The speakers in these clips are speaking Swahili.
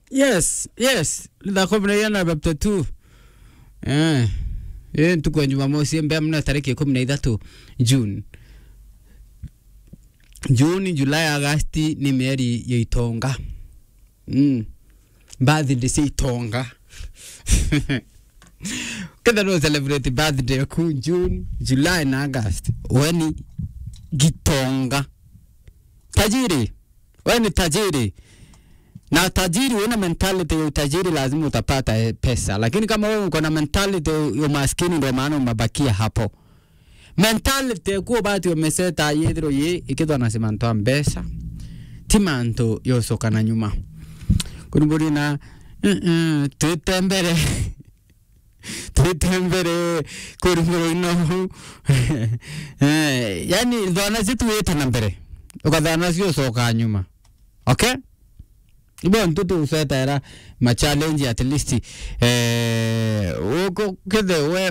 yes yes lithako na yana chapter 2 eh eh tuko jumamosi mbea mna tariki ikumi na ithatu june juni julai agasti ni mieri ya itonga mm. birthday si itonga ketha no celebrate birthday ku june july na august weni gitonga tajiri weni tajiri na tajiri una mentality ya utajiri lazima utapata eh, pesa lakini kama wewe uko na mentality ya umaskini ndio maana umebakia hapo mentality kuo bati umeseta yethiro ye ikithwa na simanto a mbesa ti mantu yocokana nyuma kurumburi na uh-uh, twite mbere twite mbere kurumburu ino eh, yani thwana cituite na mbere ukathana ciocoka nyuma okay ibo ntutu ucetaera ma challenge at least eh uko kethe we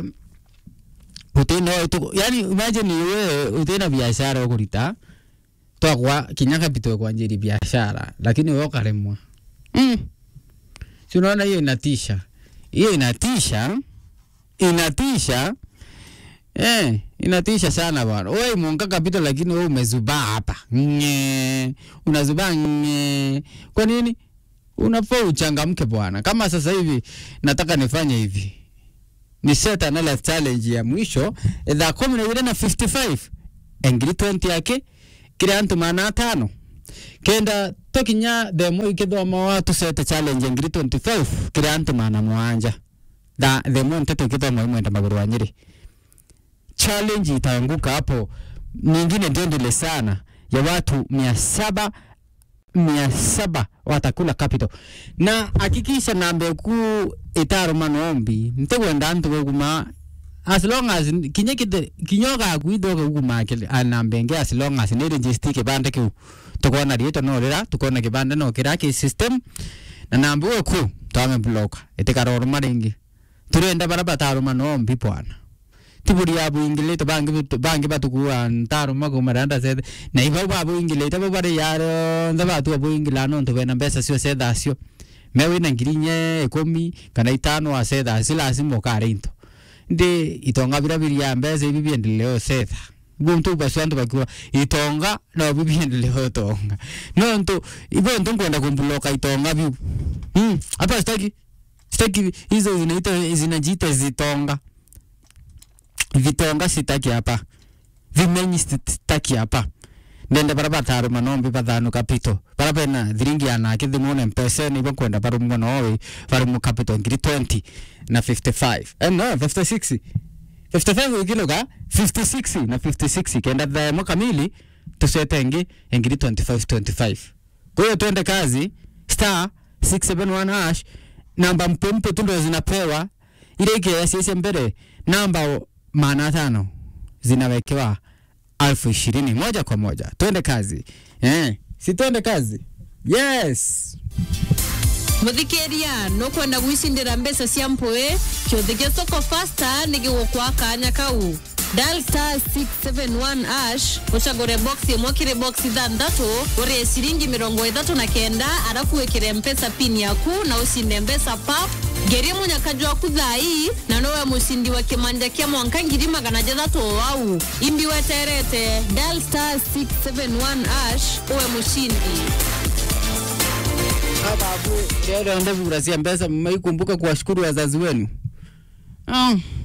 utina yani imagine we utina biashara ukurita twakwa kinya capital kwanjiri biashara lakini we ukaremwa mm. si unaona hiyo inatisha hiyo inatisha inatisha Eh, inatisha sana bwana. Wewe mwonga capital lakini wewe umezubaa hapa. Nge. Unazubaa nge. Kwa nini? Unafaa uchangamke bwana. Kama sasa hivi nataka nifanye hivi. Ni set another challenge ya mwisho thaa kumi na ile na 55 engiri 20 yake kile antu mana tano kenda tokinya themo ikithoma watu set challenge engiri 25 kile antu mana mwanja da themo nteto ikithoma imwenda maguru wa nyiri challenge itaanguka hapo nyingine ndendele sana ya watu mia saba mia saba watakula capital na hakikisha nambe ku itaro manombi ntegwenda antu guguma as long as kinye kite kinyoga kuidoga guguma kile anambenge as long as ne register kibande kiu tukona rieto no rira tukona kibande no kira ki system na nambe ku twame block itikaroro maringi turenda barabara taro manombi bwana tiburi ya buingilete bangi bangi batukua ntaro mago maranda sede na iba ba buingilete ba bare yaro nda batu buingila no nto bena mbesa sio seda sio mewe na ngirinye ikumi kana itano wa seda sila asimo kare into ndi itonga bira biri ya mbesa ibi biendeleo seda buntu baswantu bakiwa itonga no bibi endeleo tonga no nto ibo nto kwenda kumbuloka itonga bi hmm hapa sitaki sitaki hizo zinaita zinajiita zitonga vitonga sitaki hapa vimenyi sitaki hapa ndende bara bataru manombi bathanu kapito bara bena thiringi anake thimune mpesa ni bakwenda bara mwana owi bara mu capital ngiri 20 na 55 eh no 56 55 ukiloga 56 na 56 kenda themo kamili tusete ngi ngiri 25 25 kwa hiyo twende kazi star 671 hash namba mpompo tu ndo zinapewa ile ikiasiese mbele namba maana tano zinawekewa elfu ishirini moja kwa moja. Twende kazi eh, si twende kazi yes. muthikiria nukwenda gwicindira mbeca cia mpui kiuthi gia soko fasta nigigukwa kanya kau dial star 671 ash ucagure box imwe kiri box ithanthatu urie ciringi mirongo ithatu na kenda arafu wikire mpesa pin yaku na ucinde mbeca pap ngerie munyakaji waku thai na nowe mucindi wa kimanja kia mwanka ngiri magana jathatu wau imbi weterete dial star 671 ash uwe mucindi Babu, leo ndio ndivyo cia mbesa mmeikumbuka kuwashukuru wazazi wenu. Ah,